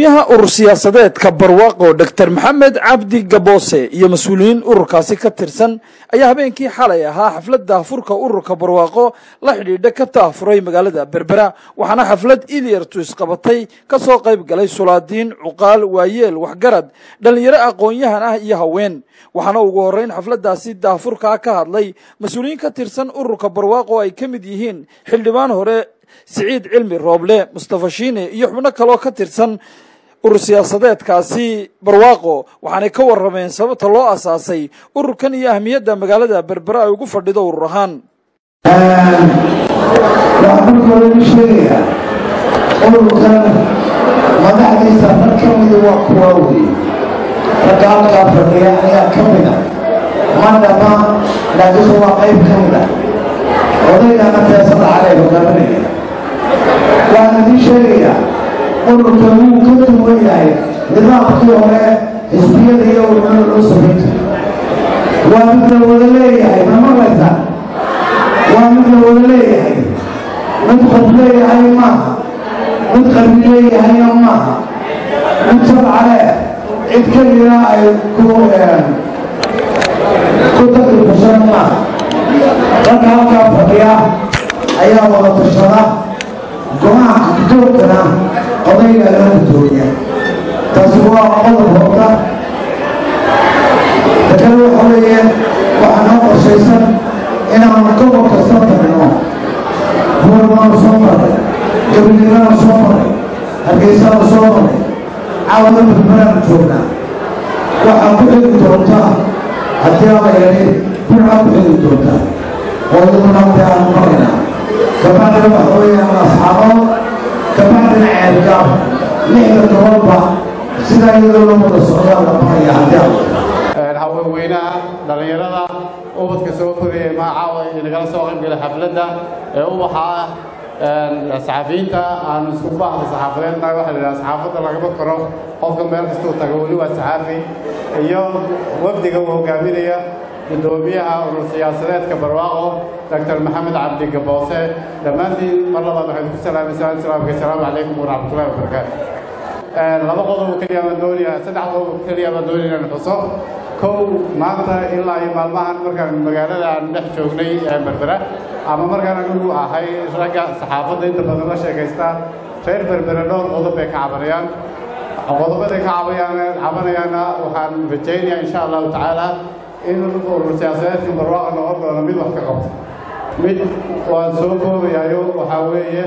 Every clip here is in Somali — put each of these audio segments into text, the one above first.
gudoomiyaha urur siyaasadeedka barwaaqo doctor maxamed cabdi gaboose iyo mas-uuliyiin ururkaasi ka tirsan ayaa habeenkii xalay ahaa xaflad daahfurka ururka barwaaqo la xidhiidha ka taafuray magaalada berbera waxaana xaflad ilyartu isqabatay ka soo qayb galay sulaadiin cuqaal waayeel waxgarad dhallinyaro aqoon-yahan ah iyo haween waxaana ugu horreyn xafladdaasi daahfurkaa ka hadlay mas-uuliyiin ka tirsan ururka barwaaqo ay ka mid yihiin xildhibaan hore siciid cilmi rooble mustafa shiine iyo xubno kaloo ka tirsan urur siyaasadeedkaasi barwaaqo waxaanay ka warrameen sababta loo asaasay ururkan iyo ahmiyadda magaalada berbera ay ugu fadhido urur ahaan waxaan marka hore sheegayaa ururkan madaxdiisa rag ka mida waa kuwaa weeye ragga halkaa fadhiya ayaa ka mida ma dhama laakiinse waa qayb ka mida odaygana teesada calay hogaaminaya waxaan idiin sheegayaa ururka wuu ka duwan yahay nidaamkii hore xisbiyada iyo ururada loo samayn jiray waa mid la wada leeyahay ma maqlaysaa waa mid la wada leeyahay mid qof leeyahay maaha mid qalbi leeyahayna maaha mid sabcale cid keliya ay ku ku takrifashan maaha ragga halkaa fadhiya ayaa wada tashada go-aanka gudoogkana odayga loo gudoomiya taasi waa qodob horta takale waxa weeye waxaa noo qorshaysan inaanu gobol kasta tagno buurbaanu soo maray gabaliraanu soo maray hargeysaanu soo maray caawada berberaanu joognaa waxaa ku xigi doontaa haddii ala yidhi burcaa ku xigi doontaa oo iyaduna hadii aanu maraynaa kabacdina waxa weeyaan asxaabood kabacdina ceelgaab lixda gobolba sidaa iyadoo loo wada socdaa la maraya haddii ala haweenweynaha dhallinyarada ubadka soo koriyay magacaawa inagala soo qaybgalay xafladda ee ubaxa ah saxafiyiinta aanu isku baahda saxaafadeedna waxa la yidhaha saxaafadda lagama koro qofka meel kastuu tago weli waa saxaafi iyo wafdiga uu hogaaminaya gudoomiyaha urur siyaasadeedka barwaaqo doctor maxamed cabdi gaboose dhammaantiin mar labaad waxaynu ku salaamaysaa islaamka asalaamu calaykum waraxmatullahi wabarakaatu laba qodob keliya baan doonaya saddex qodob keliya baan doonaya inaan xuso kow maanta ilaa iyo maalmahan markaan magaalada aan dhex joognay ee berbera ama markaan anigu ahay ragga saxaafadda inta badan la sheekaysta reer berbere dhowr qodob bay ka cabanayaan qodobaday ka cabayaan cabanayaana waxaan rajaynayaa insha allahu tacaala in urur siyaasadeedkii barwaaqa noqon doono mid wax ka qabto mid waan soo koobayayo waxaa weeye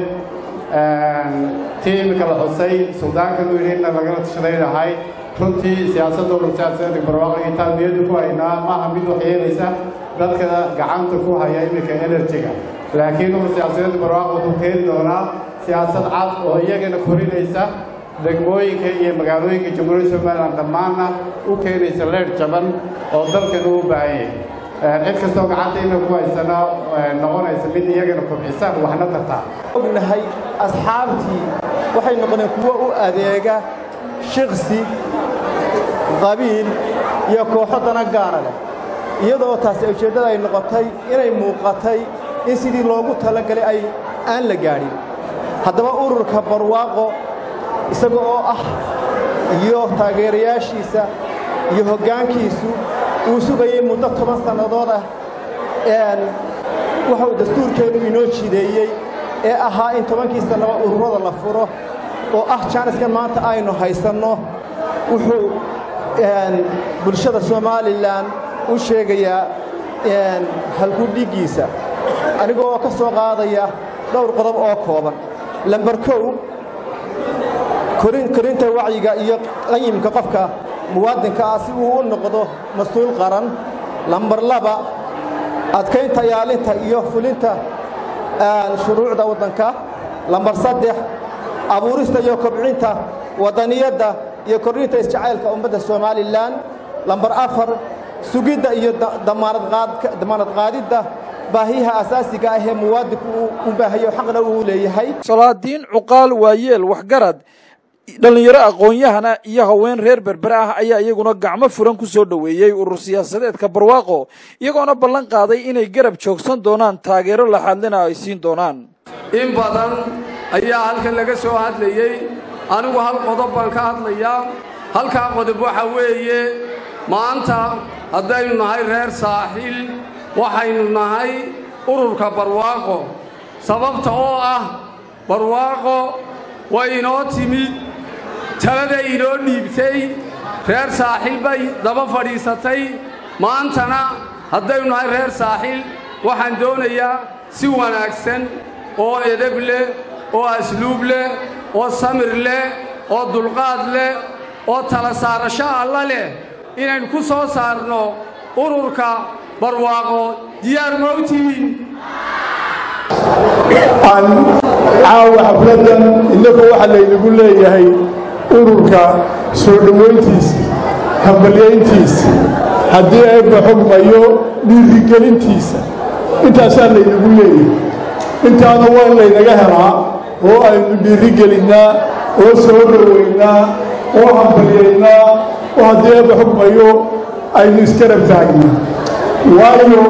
tii imika la xusay suldaankan uu yidhi inna lagala tashadaynahay runtii siyaasadda urur siyaasadeedka barwaaqa iyo taabiyadu ku haynaa maaha mid wax yeelaysa dadka gacanta ku haya iminka enerjiga laakiin urur siyaasadeedka barwaaqa wuxuu keeni doonaa siyaasad cad oo iyagana korinaysa degmooyinka iyo magaalooyinka jamhuuriyadda somalilan dhammaanna u keenaysa leer jaban oo dalkan uu baahan yahay cid kastoo gacanta ina ku haysana noqonaysa mid iyagana kobcisa waxna tartaa ognahay asxaabtii waxay noqdeen kuwo u adeega shiksi qabiil iyo kooxo dana gaara leh iyadoo taasi ujeeddada ay noqotay inay muuqatay in sidii loogu talagalay ay aan la gaadhin haddaba ururka barwaaqo isaga oo ah iyo taageerayaashiisa iyo hoggaankiisu uu sugayey muddo toban sannadood ah waxauu dastuurkeennu inoo jideeyey ee ahaa in tobankii sannaba ururada la furo oo ah jaaniskan maanta aynu haysanno wuxuu bulshada somalilan u sheegayaa halkudhiggiisa aniga oo ka soo qaadaya dhowr qodob oo kooban lambar kow korinta wacyiga iyo qayimka qofka muwaadinka ah si uu u noqdo mas-uul qaran lambar laba adkaynta ilaalinta iyo fulinta shuruucda waddanka lambar saddex abuurista iyo kobcinta waddaniyadda iyo kordhinta isjacaylka ummadda somalilan lambar afar sugidda iyo damaanad qaadidda baahiyaha asaasiga ah ee muwaadinku u baahayo xaqna uu leeyahay solaadiin cuqaal waayeel waxgarad dhallinyaro aqoon-yahana iyo haween reer berbere ah ayaa iyaguna gacmo furan ku soo dhoweeyey urur siyaasadeedka barwaaqo iyagoona ballan qaaday inay garab joogsan doonaan taageero laxadlina ay siin doonaan in badan ayaa halkan laga soo hadlayey anigu hal qodob baan ka hadlayaa halkaa qodob waxa weeye maanta haddaynu nahay reer saaxiil waxaynu nahay ururka barwaaqo sababta oo ah barwaaqo way inoo timid talada inoo dhiibtay reer saaxiil bay daba fadhiisatay maantana haddaynu nahay reer saaxiil waxaan doonayaa si wanaagsan oo edeb leh oo asluub leh oo samir leh oo dulqaad leh oo tala saarasho alla leh inaynu ku soo saarno ururka barwaaqo diyaar ma u tihiin aan caawa xafladdan innagu waxaa laynagu leeyahay ururka soo dhowayntiisa hambalyayntiisa haddii eebba xogmayo dhiirigelintiisa intaasaa laynagu leeyahay intaana waa in laynaga helaa oo aynu dhiirigelinnaa oo soo dhowaynaa oo hambalyaynaa oo haddii eebba xogmayo aynu iskarab taagnaa waayo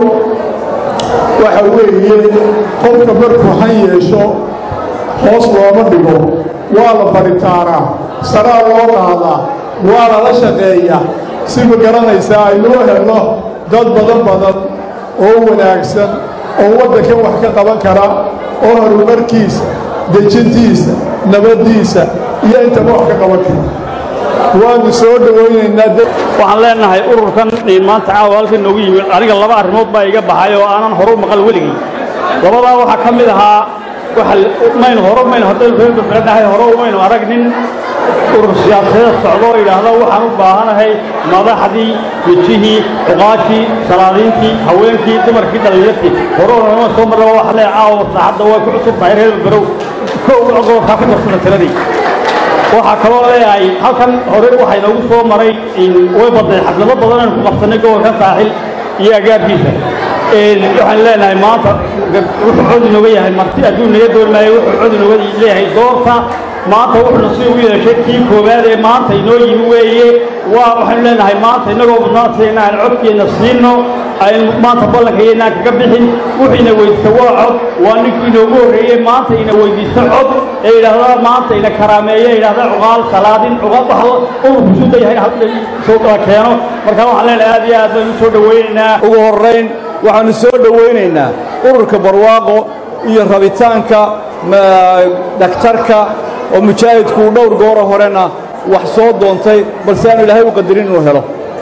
waxa weeye qofka markuu han yeesho hoos looma dhigo waa la baritaaraa saraa loo qaadaa waa lala shaqeeya si ma garanaysaa aynuu helno dad badan badan oo wanaagsan oo waddankan wax ka qaban kara oo horumarkiisa dejintiisa nabaddiisa iyo intaba wax ka qaban kara waanu soo dhowaynaynaa waxaan leenahay ururkan maanta caawa halkan noogu yimid aniga laba arrimood baa iga baxay oo aanan hore u maqal weligay labadaa waxaa ka mid ahaa maynu hore maynu haddaynu reer berbere dhahay hore umaynu arag nin urur siyaasadeed socdo oo yidhaahdo waxaan u baahanahay madaxdii wejihii cuqaashii salaadiintii haweenkii dumarkii dhallinyartii hore unama soo marra waxa lee caawa saacadda way ku cusub tahay reer berberow kow gobolkaa ku darsada tiradii waxaa kaloo leeyahay halkan hore waxaa inoogu soo maray way badnay xaflado badan aynu ku qabsannay gobolkan saaxil iyo agaarkiisa waxaan leenahay maanta wuxuu cod inooga yahay marti adduun naga doon maayo wuxuu cod inooga leeyahay doorta maanta wuxuuna si ugu yeeshay kii koowaad ee maanta inoo yimi weeye waa waxaynu leenahay maanta innagoo mudnaantayna aan codkeenna siino aynu maanta ballankayo inaan kaga bixin wuxiina weydiista waa cod waa ninkii inoogu horreeyey maanta ina weydiista cod ee yidhaahda maanta ina karaameeye yidhaahda cuqaal salaadin cuqaal waxa ururku suda yahay soo kala keeno marka waxaan leenahay aad iyo aad baynu soo dhowaynaynaa ugu horrayn waxaannu soo dhowaynaynaa ururka barwaaqo iyo rabitaanka dhaktarka oo mujaahidku uu dhowr gooro horena wax soo doontay balse aanu ilaahay u qadarin inuu helo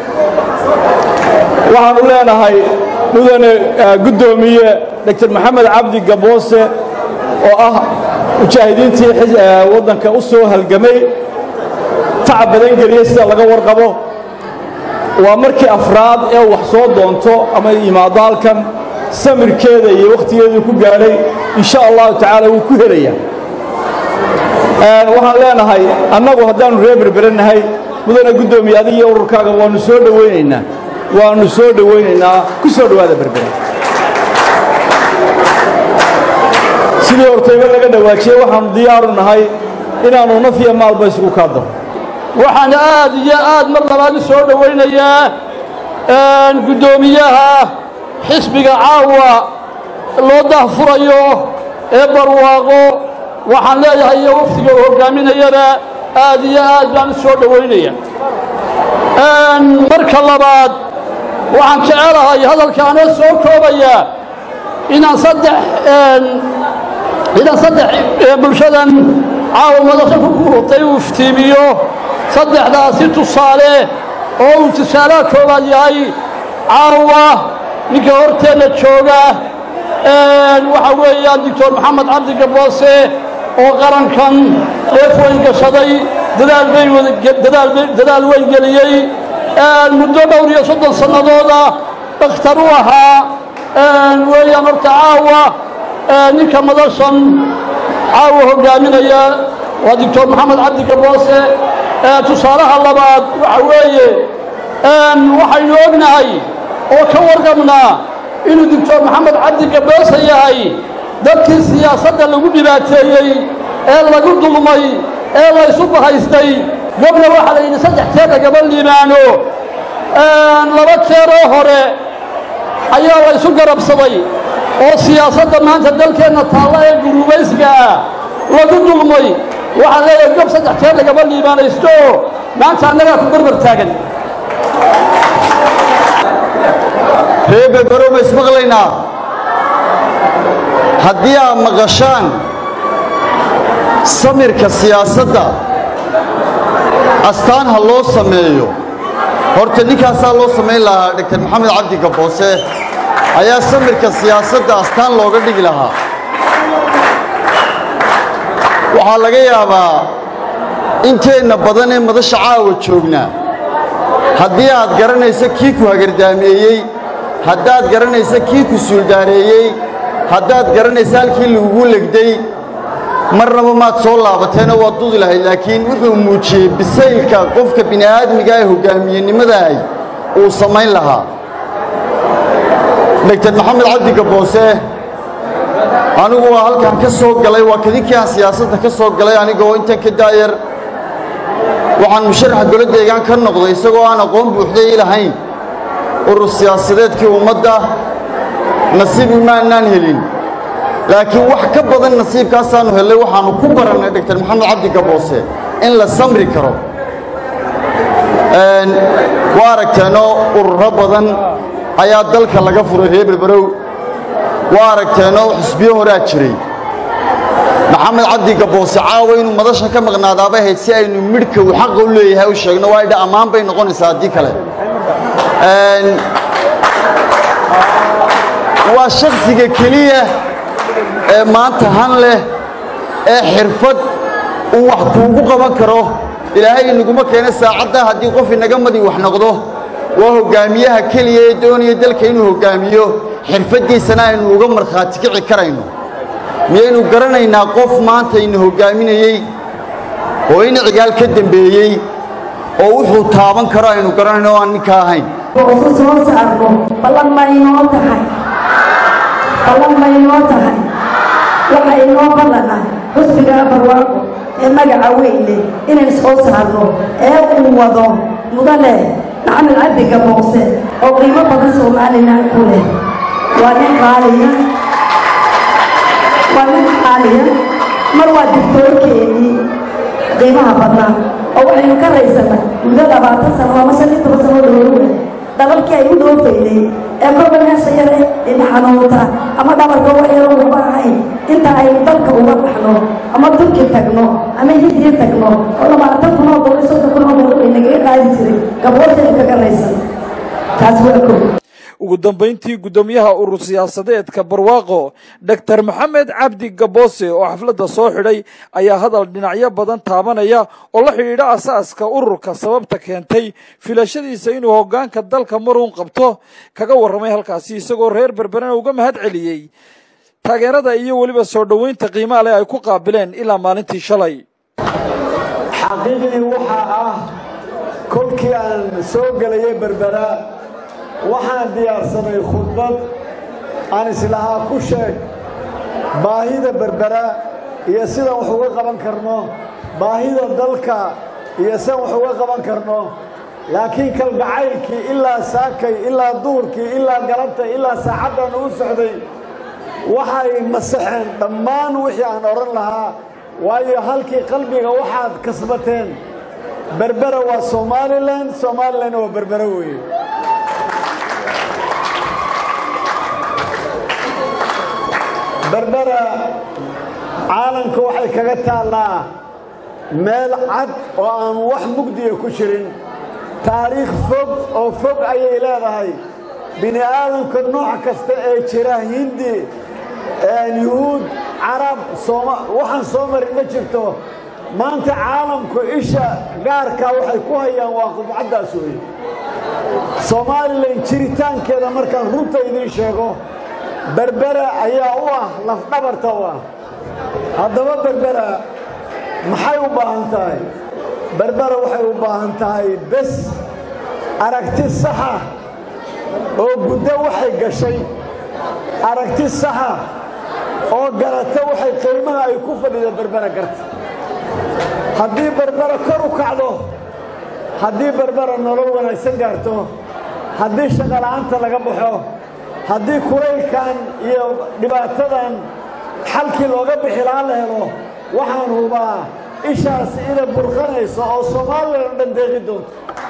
waxaannu leenahay mudane guddoomiye doctor maxamed cabdi gaboose oo ah mujaahidiintii waddanka u soo halgamay tacab badan geliyey sida laga warqabo waa markii afraad ee wax soo doonto ama yimaado halkan samirkeeda iyo wakhtigeeduu ku gaadhay in sha allahu tacaala wuu ku helayaa waxaan leenahay annagu haddaannu reer berbere nahay mudane guddoomiye adig iyo ururkaaga waannu soo dhowaynaynaa waannu soo dhowaynaynaa ku soo dhowaada berbere sidii hortayba laga dhawaajiyey waxaannu diyaaru nahay inaannu naf iyo maalba isugu kaadaro waxaan aad iyo aad mar labaad u soo dhowaynayaa guddoomiyaha xisbiga caawa loo dahfurayo ee barwaaqo waxaan leeyahay iyo waftiga uu hoggaaminayana aad iyo aad baan u soo dhowaynaya marka labaad waxaan jecelahay hadalkaanoo soo koobaya inaan saddex inaan saddex bulshadan caawa madasha ku guurtay uu iftiimiyo saddexdaasi tusaale oo uu tusaalaha koowaad yahay caawa ninka horteenna jooga waxa weeyaan doctor maxamed cabdi gaboose oo qarankan dheef weyn gashaday dadaal bay dadaal weyn geliyey muddo dhowr iyo soddon sannadooda dhakhtar u ahaa weeyaan horta caawa ninka madashan caawa hoggaaminaya waa doctor maxamed cabdi gaboose tusaalaha labaad waxa weeye waxaynu ognahay oo ka warqabnaa inuu doctor maxamed cabdi gaboose yahay dadkii siyaasadda lagu dhibaateeyey ee lagu dulmay ee laysu bahaystay gobna waxaa la yidhi saddex jeer lagama liibaano laba jeeroo hore ayaa laysu garabsaday oo siyaasadda maanta dalkeenna taalla ee guruubaysiga ah lagu dulmay waxaan leeyahay gob saddex jeer lagama liibaanaysto maanta annagaa ku barbar taagan reer berbero ma ismaqlaynaa haddii aad maqashaan samirka siyaasadda astaan ha loo sameeyo horta ninkaasaa loo samayn lahaa dogtor maxamed cabdi gaboose ayaa samirka siyaasadda astaan looga dhigi lahaa waxaa laga yaabaa inteenna badan ee madasha caawa joognaa haddii aad garanayso kii ku hagardaameeyey haddaad garanayso kii ku suuldaareeyey haddaad garanayso halkii lagugu legday marnaba maad soo laabateenoo waad dudi lahayd laakiin wuxuu muujiyey bisaylka qofka bini'aadmiga ee hoggaamiyenimadaay uu samayn lahaa dogtor maxamed cabdi gaboose anigu waa halkaan ka soo galay waa kadinkii aan siyaasadda ka soo galay anigoo intan ka daayar waxaan musharaxa golo deegaan ka noqday isagoo aan aqoon buuxday i lahayn urur siyaasadeedkii ummadda nasiib imaanaan helin laakiin wax ka badan nasiibkaasaannu hellay waxaannu ku barannay dogtor maxamed cabdi gaboose in la samri karo waa aragteenoo ururo badan ayaa dalka laga furay reer berberow waa aragteenoo xusbiyo horaa jiray maxamed cabdi gaboose caawa inuu madasha ka maqnaadaabay ahayd si aynu midhka uu xaqa u leeyahay u sheegno waa idha ammaan bay noqonaysaa haddii kale waa shakhsiga keliya ee maanta han leh ee xirfad uu wax kuugu qaban karo ilaahay inaguma keena saacadda haddii qof inaga madi wax noqdo waa hoggaamiyaha keliya ee doonaya dalka inuu hoggaamiyo xirfaddiisana aynu uga markhaati kici karayno miyaynu garanaynaa qof maanta ina hoggaaminayey oo in cigaal ka dembeeyey oo wuxuu taaban karo aynu garanayno o aan ninka ahayn ku soo saarno ballan ma inoo tahay ballan ma inoo tahay waxa inoo ballana xusbiga barwaaqo ee magaca weynle inaynu soo saarno ee uu wado mudane maxamed cabdi gaboose oo qiimo badan somalilan ku leh waa nin qaaliya waa nin qaaliya mar waa digtoorkeennii qiimaha badnaa oo waxaynu ka raysana muddo labaatan sano ama shan iyo toban sano dhowrowle dhabalkii ay u dhoofaynay ee kolba meesha yare ina xanuunta ama dhabarka wax yaro uba ahayn inta aynu dalka uga baxno ama turki tagno ama hindiya tagno oo labaatan kunoo boqol iyo soddon kunoo boqol bay nagaga qaadi jiray gabooshaynu kaga raysan taas waa kow ugu dambayntii guddoomiyaha urur siyaasadeedka barwaaqo doctor maxamed cabdi gaboose oo xafladda soo xidhay ayaa hadal dhinacyo badan taabanaya oo la xidhiidha asaaska ururka sababta keentay filashadiisa inuu hoggaanka dalka maruun qabto kaga warramay halkaasi isagoo reer berberena uga mahad celiyey taageerada iyo weliba soo dhoweynta qiimaha leh ay ku qaabileen ilaa maalintii shalay xaqiiqdii waxaa ah kolkii aan soo gelayay berbera waxaan diyaarsaday khudbad aan islahaa ku sheeg baahida berbera iyo sidaan wax uga qaban karno baahida dalka iyo sidaan wax uga qaban karno laakiin kalgacaylkii ilaa saakay ilaa duurkii ilaa galabta ilaa saacaddan u socday waxay masaxeen dhammaan wixii aan odhan lahaa waayo halkii qalbiga waxaad kasbateen berbera waa somalilan somalilanna waa berbera weeye berbera caalamka waxay kaga taallaa meel cad oo aan wax mugdiya ku jirin taariikh fog oo fog ayay leedahay bini aadamka nooc kasta ee jira hindi yuhuud carab waxaan soo marin ma jirto maanta caalamku isha gaarkaa waxay ku hayaan waa qubcaddaas wey somalilan jiritaankeeda markaan runta idiin sheego berbera ayaa u ah lafdhabarta u ah haddaba berbera maxay u baahan tahay berbera waxay u baahan tahay bes aragti saxa oo guddo waxay gashay aragti saxa oo garata waxay qiimaha ay ku fadhida berbera garta haddii berbera kor u kacdo haddii berbera nolol wanaagsan gaarto haddii shaqola'aanta laga baxo haddii kulaylkan iyo dhibaatadan xalkii looga bixi lahaan la helo waxaan hubaa ishaasi inay burqanayso oo soomaaliya oo dhan deeqi doonto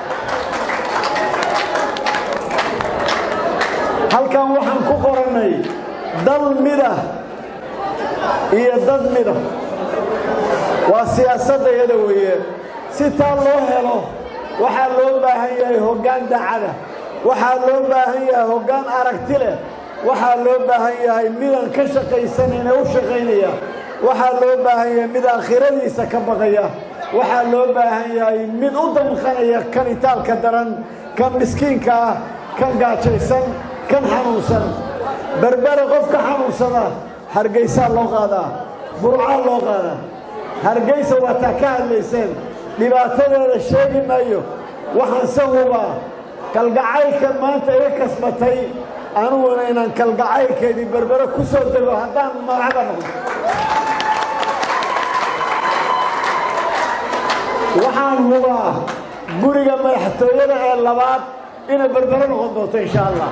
halkan waxaan ku qorannay dal midah iyo dad midah waa siyaasadda iyada weeye si taa loo helo waxaa loo baahan yahay hoggaan dacada waxaa loo baahan yahay hoggaan aragti leh waxaa loo baahan yahay midaan ka shaqaysanayna u shaqaynaya waxaa loo baahan yahay mid aakhiradiisa ka baqaya waxaa loo baahan yahay mid u damqanaya kan itaalka daran kan miskiinka ah kan gaajaysan kan xanuunsan berbere qof ka xanuunsada hargaysaa loo qaadaa burcaa loo qaadaa hargaysa waa taa ka hadlayseen dhibaatadeeda sheegi maayo waxaanse hubaa kalgacaylkan maanta iga kasbatay aniguna inaan kalgacaylkeedii berbere ku soo dego haddaan madaxda noqdo waxaan hubaa guriga madaxtooyada ee labaad inay berbere noqon doonto insha allah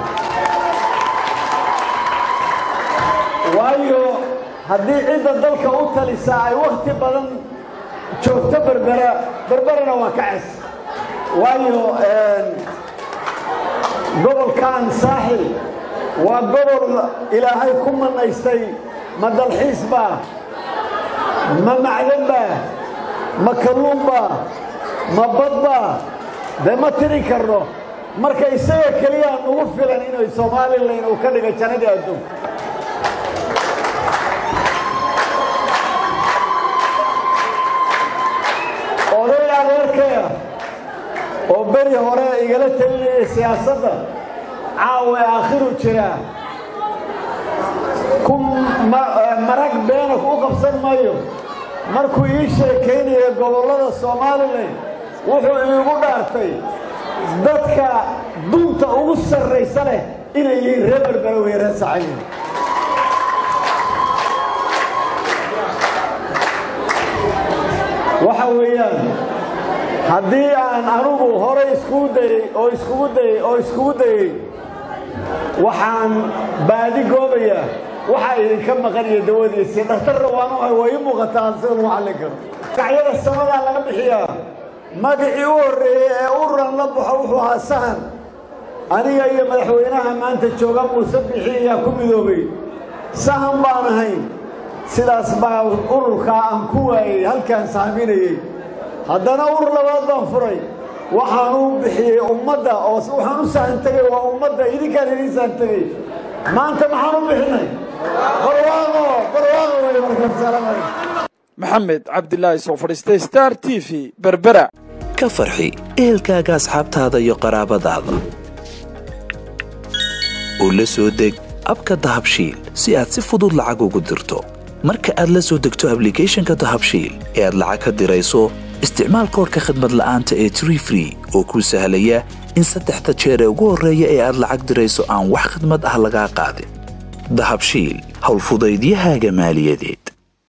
waayo haddii cidda dalka u talisa ay wakhti badan joogto berbera berberena waa ka ces waayo gobolkan saaxil waa gobol ilaahay ku manaystay ma dalxiis baa ma macdan baa ma kalluun baa ma bad baa dee ma tiri karno marka isaga keliyaa nugu filan inay somalilan uu ka dhiga jannadii adduunka oday adeerkaya oo beri hore igala talinayay siyaasadda caawa aakhiru jiraa ku marag beena u qabsan maayo markuu ii sheekaynaya gobollada somalilan wuxuu iigu dhaartay dadka dunta ugu sarraysa leh inay yihiin reer berbera wey reer sacayin waxa weeyaan haddii aan anugu hore iskugu dayey oo iskugu dayey oo iskugu dayey waxaan baadi goobayaa waxaa idinka maqanaya dawadiisii dhakhtarra waanu ahay waa ii muuqataa sida lagu xallin karo magacyada samadaa laga bixiyaa magacii u horreeyey ee uran la baxo wuxuu ahaa sahan aniga iyo madaxweynaha maanta jooga muuse bixi ayaa ku midoobay sahan baan ahayn sidaas baa ururkaa aan ku waayey halkaan saaminayey haddana urur labaad baan furay waxaan u bixiyey ummadda oo waxaan u sahan tegey waa ummadda idinkaan idiin sahan tegey maanta maxaan u bixinay barwaaqo barwaaqo wey markaasalaamay maxamed cabdilaahi soo fadhiistay star t v berbera ka farxi ehelkaaga asxaabtaada iyo qaraabadaada oo la soo deg abka dahabshiil si aad si fudud lacag ugu dirto marka aad la soo degto ablicathonka dahabshiil ee aad lacag ka dirayso isticmaal koorka khadmad la'aanta ee tree free oo kuu sahlaya in saddexda jeer ee ugu horreeya ee aad lacag dirayso aan wax khidmad ah lagaa qaadin dahabshiil howlfudaydiyahaaga maaliyadeed